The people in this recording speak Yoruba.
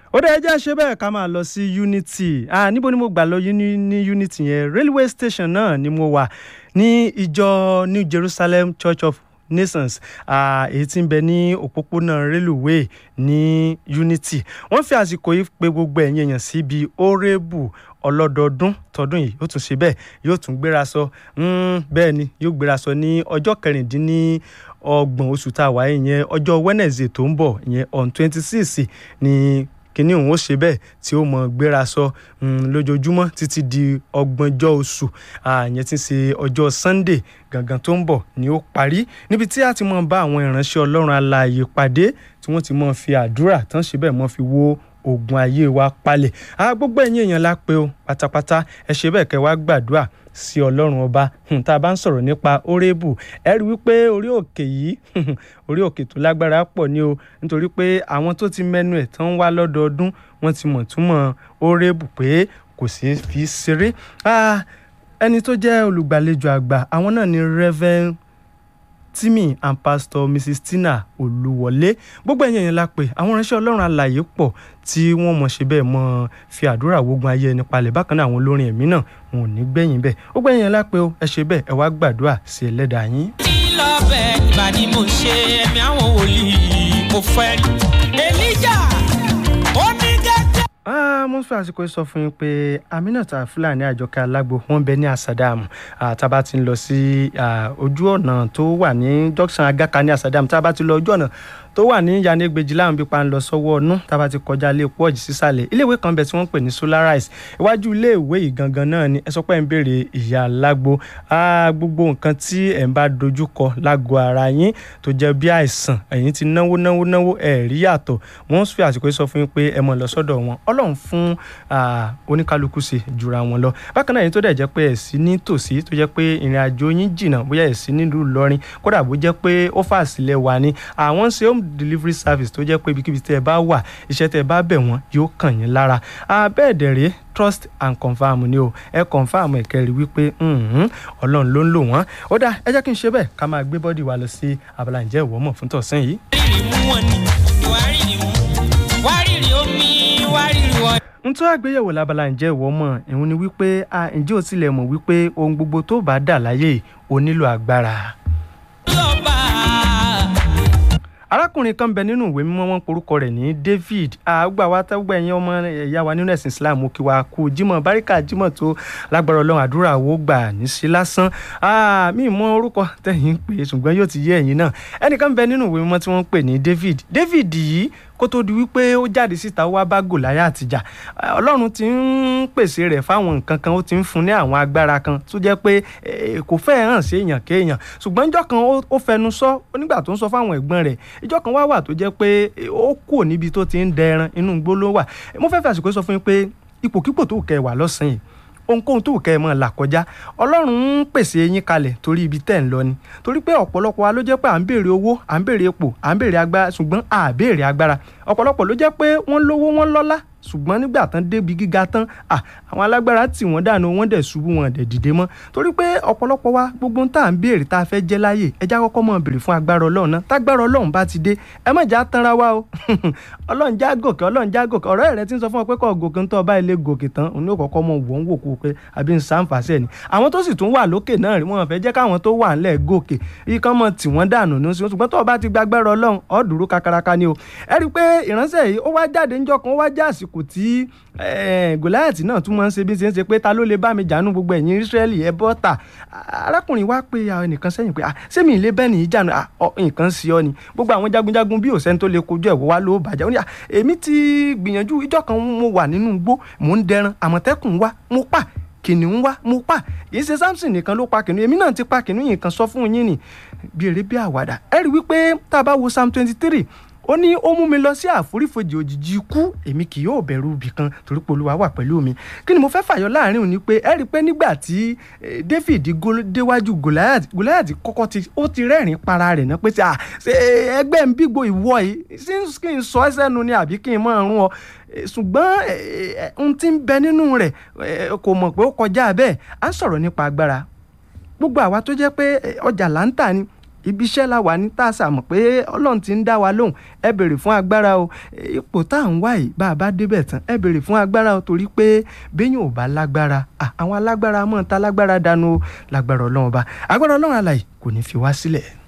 ó dẹ́ ẹjẹ́ ṣe bẹ́ẹ̀ ká máa lọ sí unity ah níbo ni mo gbà lọ uni- ní unity yẹn railway station náà ni mo wà ní ìjọ new jerusalem church of nations ah, èyí tí ń bẹ ní òpópónà railway ní unity wọ́n fi àsìkò yìí pé gbogbo ẹ̀yin èèyàn síbi orébù ọlọ́dọọdún tọdún yìí yóò tún ṣe bẹ́ẹ̀ yóò tún gbéra sọ mm, bẹ́ẹ̀ ni yóò gbéra sọ ní ọjọ́ kẹrìndínlọ́gbọ̀n oṣù tá a wáyé yẹn ọjọ́ wednesday tó ń bọ̀ yẹn on twenty six ni kínní òun ó ṣe bẹ́ẹ̀ tí ó mọ gbéra sọ mm, lójoojúmọ́ títí di ọgbọ̀njọ́ oṣù àyẹn tí ń ṣe ọjọ́ sunday gangan tó ń bọ̀ ni ó parí níbi tí a ti mọ bá àwọn ìránṣẹ́ ọlọ́run alààyè pàdé tí wọ́n ti mọ fi àdúrà tán ṣe bẹ́ẹ̀ mọ fi wo ogun ayé wa palẹ̀ a gbogbo ẹ̀yin èèyàn la pé o pátápátá ẹ ṣe bẹ́ẹ̀ kẹ́ wá gbàdúrà sí ọlọ́run ọba Hmm, tá a bá ń sọ̀rọ̀ nípa orébù ẹ rí wípé orí òkè yìí orí òkè tó lágbára pọ̀ ni o nítorí pé àwọn tó ti mẹ́nu ẹ̀ tán wá lọ́dọọdún wọ́n ti mọ̀ túmọ̀ orébù pé kò sí fi ṣeré Ah, ẹni tó jẹ́ olùgbàlejò àgbà àwọn náà ni reverend Timmy and pastor Mrs Tina Olúwọlé gbogbo ẹ̀yin èèyàn la pè àwọn ìránṣẹ́ Ọlọ́run alààyè pọ̀ tí wọ́n mọ̀ ṣe bẹ́ẹ̀ mọ̀ fi àdúrà wogun ayé ẹni palẹ̀ bákan náà àwọn olórin ẹ̀mí náà wọn ò ní gbẹ̀yìn bẹ́ẹ̀ gbogbo ẹ̀yin èèyàn la pè o ẹ ṣe bẹ́ẹ̀ ẹ wá gbàdúrà sí ẹlẹ́dàá yín. tí lọ́bẹ̀ ìbá ni mo ṣe ẹ̀mí àwọn wòlíì mo fẹ́ rí. èlíjà ó ní gẹ́gẹ́. Ah, mo ń fi àsìkò yìí sọ fún yín pé Aminata Fúlàní Àjọkẹ́ Alágbo wọ́n bẹ ní Asadamu Ah, tá a bá ti ń lọ sí ah, ojú ọ̀nà tó wà ní junction Agaka ní Asadamu tá a bá ti lọ ojú ọ̀nà tó wà ní yanegbeji láwọn bí pa ń lọ sọ́wọ́ ọ̀nù tá a bá ti kọjá ilé epo ọ̀jì sísàlẹ̀ iléèwé kan bẹ tí wọ́n ń pè ní Solarise iwájú iléèwé yìí gangan náà ni ẹ sọ pé ẹ ń béèrè ìyá Alágbo Ah, gbogbo nǹkan tí ẹ ń bá dojú kọ lágọ̀ọ́ ara yín tó jẹ́ bí àìsàn ẹ̀yin ti náwó náwó náwó ẹ̀ rí yàtọ̀ wọ́n fi àsìkò yìí sọ fún yín pé ẹ mọ̀ lọ sọ́dọ̀ wọn ọlọ́run fún ah, oníkálukú ṣe jura wọn lọ bákan náà yìí tó dẹ̀ jẹ́ pé ẹ̀ sí ní tòsí tó jẹ́ pé ìrìn àjò yín jìnnà bóyá ẹ̀ sí nílùú Ìlọrin kódà bó jẹ́ pé ó fà sílẹ̀ wà ní àwọn ń ṣe home delivery service tó jẹ́ pé ibikíbi tẹ́ ẹ bá wà iṣẹ́ tẹ́ ẹ bá bẹ̀ wọ́n yóò kàn yín lára bẹ́ẹ̀ dẹ̀ rèé trust and confirm ni o ẹ confirm ẹ kẹrì wípé mhm, ọlọ́run ló ń lò wọ́n ó dáa ẹ jẹ́ kí n ṣe bẹ́ẹ̀ ká máa gbé bọ́dì wa lọ sí abala ǹjẹ́ ìwọ mọ̀ fún tọ̀sán yìí. wárìrì mú wọn ni wárìrì mú wárìrì omi wárìrì wọn. n tó àgbéyẹ̀wò lábala ǹjẹ́ ìwọ mọ̀ ìhun ni wípé a ǹjẹ́ ò tilẹ̀ mọ̀ wípé ohun gbogbo tó bá dà láyé ò nílò agbára. lọ́ba arákùnrin kan bẹ nínú ìwé mímọ́ wọn porúkọ rẹ̀ ní David àgbà wa tẹ́gbà ẹ̀yìn ọmọ ẹ̀yà wa nínú ẹ̀sìn Islam kí wa kú Jímọ̀ báríkà Jímọ̀ tó lágbára Ọlọ́run àdúrà wo gbà ní sí lásán mi mọ orúkọ tẹ̀yìn pé ṣùgbọ́n yóò ti yé ẹ̀yin náà ẹnìkan bẹ nínú ìwé mímọ́ tí wọ́n ń pè ní David David yìí kó tó di wípé ó jáde síta ó wá bá Gòláyátì jà Ọlọ́run ti ń pèsè rẹ̀ fáwọn nǹkan kan ó ti ń fún ní àwọn agbára kan tó jẹ́ pé kò fẹ́ hàn sí èèyàn kéèyàn ṣùgbọ́n ìjọ́ kan ó fẹnu sọ nígbà tó ń sọ fáwọn ẹ̀gbọ́n rẹ̀ ìjọ́ kan wá wà tó jẹ́ pé ó kù níbi tó ti ń dẹran inú igbó ló wà mo fẹ́ fẹ́ àsìkò sọ fún yín pé ipòkípò tó kẹ́ wà lọ́sàn-án yìí ohunkóhun tó kẹ́ ẹ mọ̀ là kọjá ọlọ́run ń pèsè yín kalẹ̀ torí ibi tẹ́ ń lọ ni torí pé ọ̀pọ̀lọpọ̀ wa ló jẹ́ pé à ń béèrè owó à ń béèrè epo à ń béèrè agbára ṣùgbọ́n à béèrè agbára ọ̀pọ̀lọpọ̀ ló jẹ́ pé wọ́n lówó wọ́n lọ́lá ṣùgbọ́n nígbà tán débi gíga tán àwọn alágbára tì wọ́n dànù wọ́n dẹ̀ ṣubú wọn dẹ̀ dìde mọ́ torí pé ọ̀pọ̀lọpọ̀ wa gbogbo tá à ń béèrè tá a fẹ́ jẹ́ láyè ẹja kọ́kọ́ mọ̀ béèrè fún agbára ọlọ́run náà tágbára ọlọ́run bá ti dé ẹ má já tanra wa o ọlọ́run já gòkè ọlọ́run já gòkè ọ̀rẹ́ rẹ ti ń sọ fún ọ pé kọ́ gòkè ń tọ́ ọba ilé gòkè tán òun ní òkọ̀kọ́ mọ̀ wọ́n wò kú pé àbí ń sàǹfàṣẹ́ ni àwọn tó sì tún wà lókè náà rí wọn fẹ́ jẹ́ káwọn tó wà ńlẹ̀ gòkè ikán mọ̀ tí wọ́n dànù ní oṣù ṣùgbọ́n tó o bá ti gbàgbára ọlọ́run ọ̀ dúró kakaraka ni o ẹ rí i pé ìránṣẹ́ yìí ó wá jáde ńjọ́ kan ó wá já àsìkò tí gòláyàtì náà tún máa ń ṣe bí ṣe ń ṣe pé ta ló lè bá mi jànú gbogbo ẹ̀yin Ísírẹ́lì ẹ bọ́ ta arákùnrin wa pé ẹnìkan sẹ́yìn pé ṣé mi lè bẹ́ẹ̀ nìyí jànú nǹkan sí ọ ni gbogbo àwọn jagunjagun bí òsẹ́ni tó lè kojú ẹ̀wọ́ wa ló bàjẹ́ ó ní èmi ti gbìyànjú ìjọ́ kan mo wà nínú igbó mò ń dẹran àmọ̀tẹ́kùn wa mo pa kìnìún wá mo pa kìí ṣe Samson nìkan ló pa kìnìún èmi náà ti pa kìnìún yìí kan sọ fún yín ni bí eré bí àwàdà ẹ rí wípé tá a bá wo Psalm twenty three ó ní ó mú mi lọ sí àforífojì òjijì ikú èmi kì yóò bẹ̀rù ibì kan torí pé Olúwa wà pẹ̀lú mi kí ni mo fẹ́ fàyọ láàrin òní pé ẹ rí i pé nígbà tí David déwájú Goliath Goliath kọ́kọ́ ti ó ti rẹ́rìn para rẹ̀ náà pé ṣe ẹgbẹ́ ń bígbó ìwọ yìí sí kí n sọ ẹ́ sẹ́nu ni àbí kí n máa rún ọ ṣùgbọ́n ohun tí ń bẹ nínú rẹ̀ kò mọ̀ pé ó kọjá bẹ́ẹ̀ à ń sọ̀rọ̀ nípa agbára gbogbo àwa tó jẹ́ pé ọjà là ń tà ni ibi iṣẹ́ la wà ní tàṣà mọ̀ pé ọlọ́run ti ń dá wa lóhùn ẹ béèrè fún agbára o ipò tá à ń wá yìí bá a bá débẹ̀ tán ẹ béèrè fún agbára o torí pé béèyàn ò bá lágbára àwọn alágbára mọ̀ ta lágbára dànù o lágbára ọlọ́run ọba agbára ọlọ́run alàyè kò ní fi wá sílẹ̀.